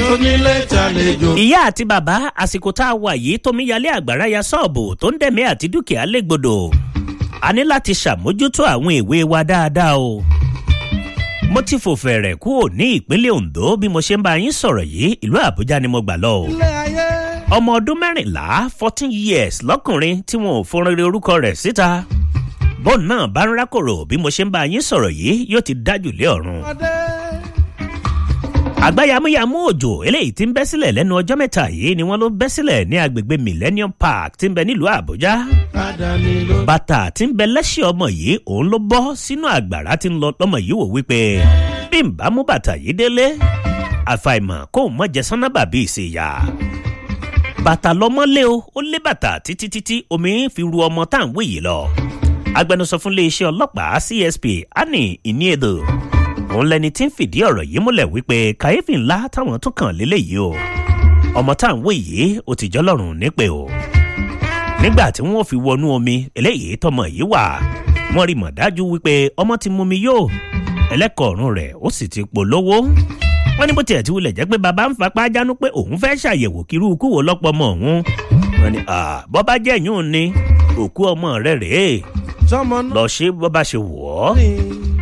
tónílé tàlejò. ìyá àti bàbá àsìkò tá a wà yìí tómíyalé àgbàrá ya sọ́ọ̀bù tó ń dẹ̀mí àti dúkìá légbodò a ní láti ṣàmójútó àwọn ìwé wa dáadáa o mo ti fò fẹ̀rẹ̀ kúrò ní ìpínlẹ̀ ondo bí mo ṣe ń bá yín sọ̀rọ̀ yìí ìlú àbújá ni mo gbà lọ o ilé ayé. ọmọ ọdún mẹ́rìnlá fourteen years lọ́kùnrin tí wọn ò fọnrere orúkọ rẹ̀ síta bọ́ọ̀n náà bá ń rákòrò bí mo ṣe ń bá yín sọ̀rọ̀ yìí yóò ti dájú lé ọ̀run ọdẹ. àgbáyàmúyàmú òjò eléyìí tí ń bẹ́ sílẹ̀ lẹ́nu ọjọ́ mẹ́ta yìí ni wọ́n ló bẹ́ sílẹ̀ ní agbègbè millennium park tí ń bẹ nílùú àbújá àdáni ló. bàtà tí ń bẹ lẹ́sẹ̀ ọmọ yìí òun ló bọ́ sínú àgbàrá tí ń lọ lọ́mọ yìí wò wípé bí n bá mú bàtà yìí délé àfàìmọ̀ kó o mọ̀ jẹ sánábà bí ìsèyà bàtà lọmọlé o ó lé bàtà títí títí omi fi ru ọmọ tá à ń wé yìí lọ agbẹnusọ fún iléeṣẹ́ ọlọ́pàá csp annie iniedo òun lẹni tí ń fìdí ọ̀rọ̀ yìí múlẹ̀ wípé kàyéfì ńlá táwọn tún kàn lélẹ́yìí o ọmọ tá à ń wé yìí ó ti jọlọ́run nípè o nígbà tí wọ́n fi wọnú omi eléyìí tọmọ yìí wà wọ́n rí mọ̀ dájú wípé ọmọ ti mú mi yóò ẹlẹ́kọ̀ọ́rùn rẹ̀ ó sì ti polówó wọ́n ní bó tiẹ̀ ti wulẹ̀ jẹ́ pé bàbá ń fapá jánu pé òun fẹ́ ṣàyẹ̀wò kírú ikú wo lọ́pọ̀ ọmọ òun wọ́n ní bọ́ bá jẹ́ yún ni òkú ọmọ rẹ̀ rèé sọmọ náà lọ ṣe bọ́ bá ṣe wọ̀ ọ́ ní.